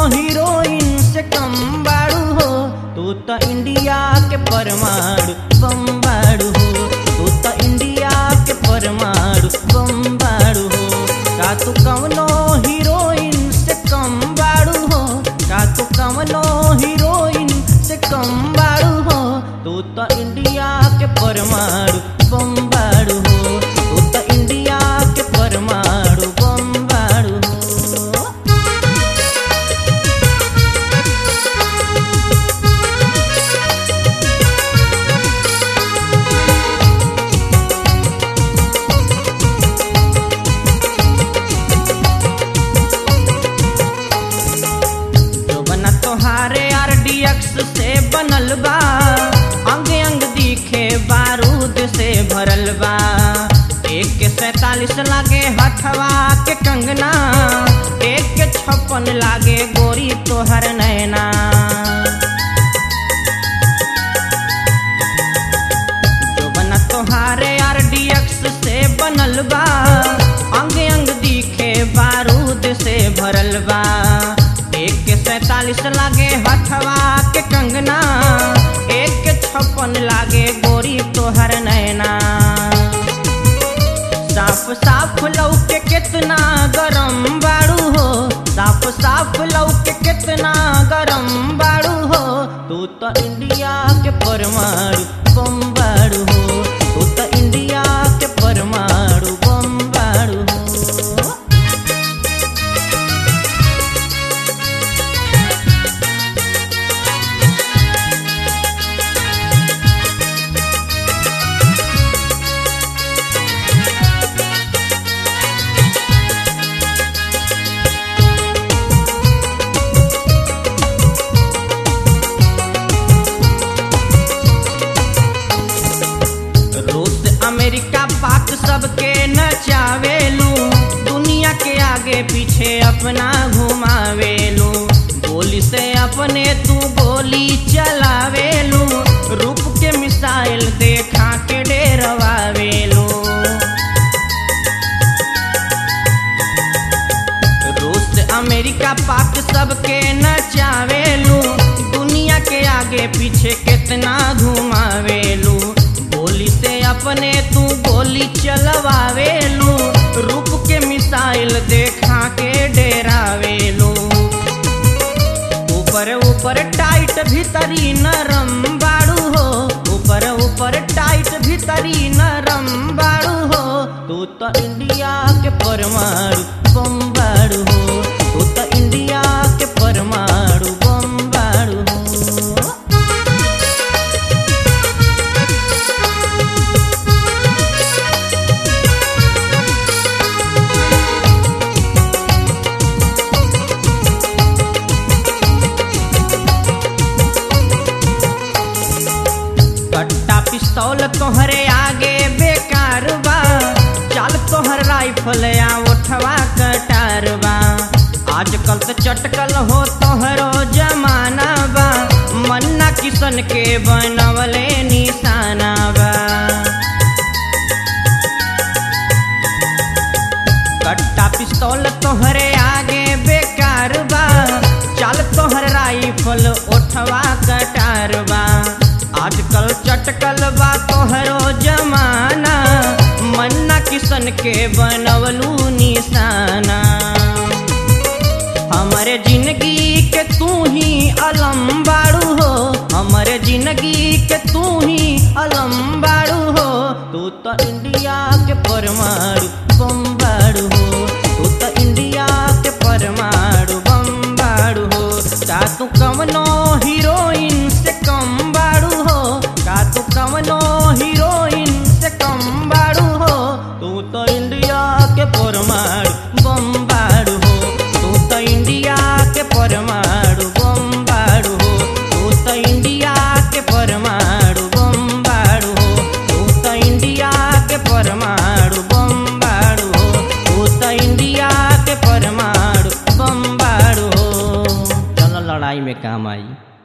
heroine से कम बाड़ू हो तू तो इंडिया के परमाणु बम बाड़ू हो तू तो इंडिया के परमाणु बम बाड़ू हो का तू कवनो हीरोइन से कम बाड़ू हो का तू कवनो हीरोइन से कम बाड़ू हो तू तो इंडिया के परमाणु बम बाड़ू हो तू तो इंडिया के परमाणु बम बाड़ू हो जो बना तोहारे आरडीएक्स से बनल बा अंग अंग दिखे बारूद से भरल बा एक के सैतालीस लागे हथवा के कंगना एक के छप्पन लागे गोरी तोहर नैना जो बना तोहारे आरडीएक्स से बनल बा अंग अंग दिखे बारूद से भरल बा एक के सैतालीस लागे हथवा के कंगना एक के छप्पन लागे गोरी तोहर नैना साफ साफ लौके कितना गरम बाड़ू हो साफ साफ लौके कितना गरम बाड़ू हो तू तो इंडिया के परमाणु बम बाड़ू हो तू तो इंडिया के परमाणु बम बाड़ू हो रूस अमेरिका पाक सबके नचावेलू दुनिया के आगे पीछे अपना घुमावेलू गोली से अपने तू गोली चलावेलू रूप के मिसाइल देखा के डेरवावेलू रूस अमेरिका पाक सबके नचावेलू दुनिया के आगे पीछे कितना घुमावेलू गोली से अपने तू गोली चलवावेलू रूप के मिसाइल देखा के डेरावेलू ऊपर ऊपर टाइट भीतरी नरम बाड़ू हो ऊपर ऊपर टाइट भीतरी नरम बाड़ू हो तू तो इंडिया के परमाणु बम बाड़ू हो तू तो इंडिया के परमाणु बम बाड़ू हो कट्टा पिस्तौल तोहरे आगे बेकार बा चाल तोहर राइफल या उठवा कटार बा आजकल तो चटकल हो तोहरो जमाना बा मन्ना किशन के बनवले निशाना बा कट्टा पिस्तौल तोहरे आगे बेकार बा चाल तोहर राइफल उठवा कटार बा आजकल चटकल बा तोहरो जमाना मन्ना किशन के बनवलू निशाना हमारे जिंदगी के तू ही अलम बाड़ू हो हमारे जिंदगी के तू ही अलम बाड़ू हो तू तो इंडिया के परमाणु बम बाड़ू हो तू तो इंडिया के परमाणु बम बाड़ू हो का तू कवनो हीरोइन से कम बाड़ू हो का तू कवनो हीरोइन से कम बाड़ू हो तू तो इंडिया के परमाणु बम बाड़ू हो तू तो इंडिया के परमाणु बम बाड़ू हो तू तो इंडिया के परमाणु बम बाड़ू हो तू तो इंडिया के परमाणु बम बाड़ू हो तू तो इंडिया के परमाणु बम बाड़ू हो चलो लड़ाई में काम आई